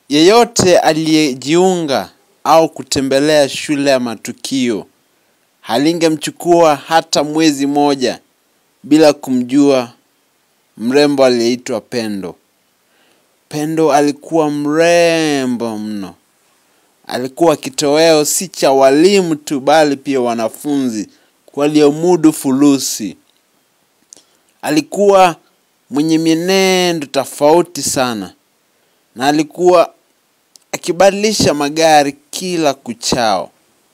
Yeyote aliyejiunga au kutembelea shule ya matukio halingemchukua hata mwezi moja bila kumjua mrembo aliyeitwa Pendo. Pendo alikuwa mrembo mno. Alikuwa kitoweo si cha walimu tu, bali pia wanafunzi waliomudu fulusi. Alikuwa mwenye mienendo tofauti sana, na alikuwa akibadilisha magari kila kuchao.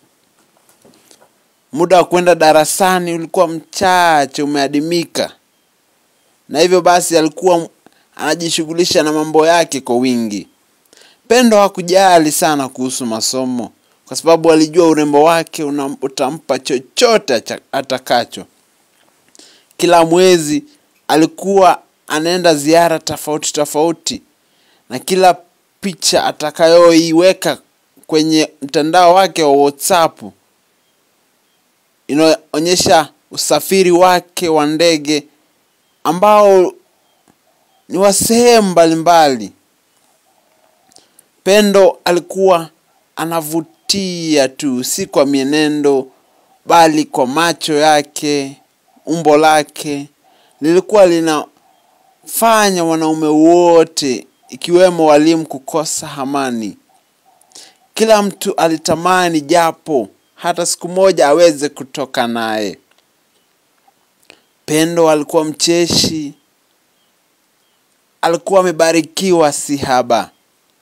Muda wa kwenda darasani ulikuwa mchache, umeadimika, na hivyo basi alikuwa anajishughulisha na mambo yake kwa wingi. Pendo hakujali sana kuhusu masomo kwa sababu alijua urembo wake una, utampa chochote atakacho. Kila mwezi alikuwa anaenda ziara tofauti tofauti, na kila picha atakayoiweka kwenye mtandao wake wa WhatsApp inaonyesha usafiri wake wa ndege ambao ni wa sehemu mbalimbali. Pendo alikuwa anavutia tu, si kwa mienendo, bali kwa macho yake. Umbo lake lilikuwa linafanya wanaume wote, ikiwemo walimu, kukosa amani. Kila mtu alitamani japo hata siku moja aweze kutoka naye. Pendo alikuwa mcheshi, alikuwa amebarikiwa si haba.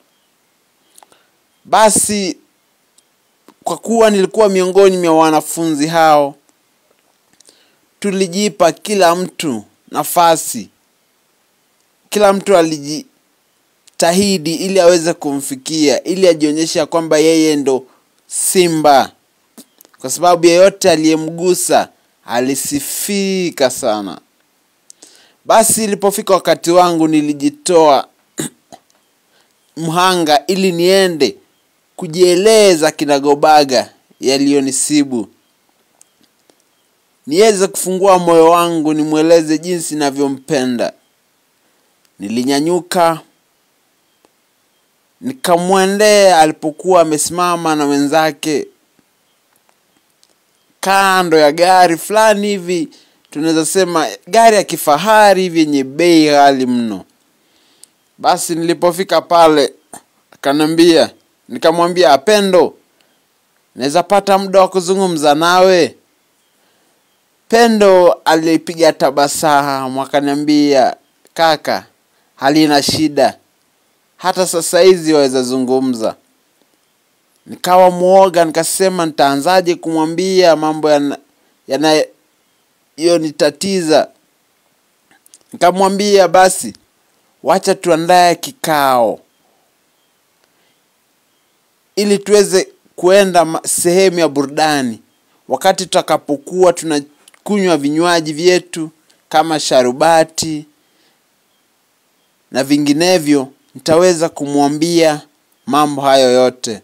Basi kwa kuwa nilikuwa miongoni mwa wanafunzi hao, tulijipa kila mtu nafasi. Kila mtu alijitahidi ili aweze kumfikia, ili ajionyesha kwamba yeye ndo simba, kwa sababu yeyote aliyemgusa alisifika sana. Basi ilipofika wakati wangu, nilijitoa mhanga ili niende kujieleza kinagobaga yaliyonisibu, niweze kufungua moyo wangu, nimweleze jinsi ninavyompenda. Nilinyanyuka nikamwendea alipokuwa amesimama na wenzake kando ya gari fulani hivi, tunaweza sema gari ya kifahari hivi yenye bei ghali mno. Basi nilipofika pale, akaniambia, nikamwambia, Pendo, naweza pata muda wa kuzungumza nawe? Pendo alipiga tabasamu akaniambia, kaka, halina shida, hata sasa hizi waweza zungumza. Nikawa mwoga, nikasema nitaanzaje kumwambia mambo yanayonitatiza. Nikamwambia basi, wacha tuandae kikao ili tuweze kuenda sehemu ya burudani, wakati tutakapokuwa tunakunywa vinywaji vyetu kama sharubati na vinginevyo, nitaweza kumwambia mambo hayo yote.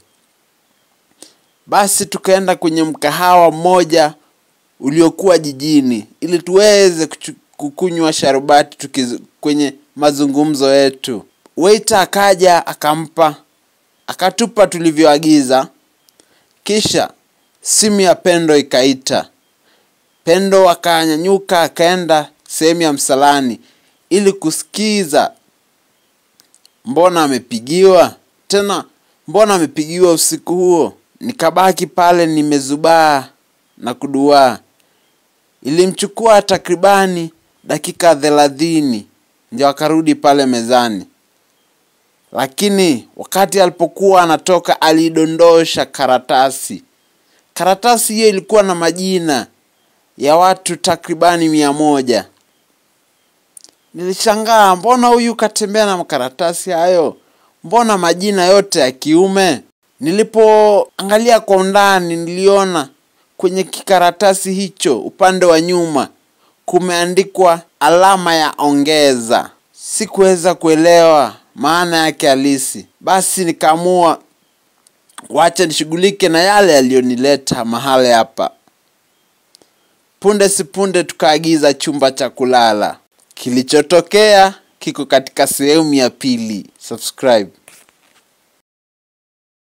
Basi tukaenda kwenye mkahawa mmoja uliokuwa jijini ili tuweze kukunywa sharubati tukiz, kwenye mazungumzo yetu. Waiter akaja akampa akatupa tulivyoagiza, kisha simu ya Pendo ikaita. Pendo akanyanyuka akaenda sehemu ya msalani ili kusikiza mbona amepigiwa tena, mbona amepigiwa usiku huo. Nikabaki pale nimezubaa na kuduaa. Ilimchukua takribani dakika thelathini ndio akarudi pale mezani, lakini wakati alipokuwa anatoka alidondosha karatasi. Karatasi hiyo ilikuwa na majina ya watu takribani mia moja. Nilishangaa, mbona huyu katembea na makaratasi hayo? Mbona majina yote ya kiume? Nilipoangalia kwa undani, niliona kwenye kikaratasi hicho upande wa nyuma kumeandikwa alama ya ongeza. Sikuweza kuelewa maana yake halisi, basi nikaamua wacha nishughulike na yale yaliyonileta mahali hapa. Punde si punde tukaagiza chumba cha kulala. Kilichotokea kiko katika sehemu ya pili. Subscribe.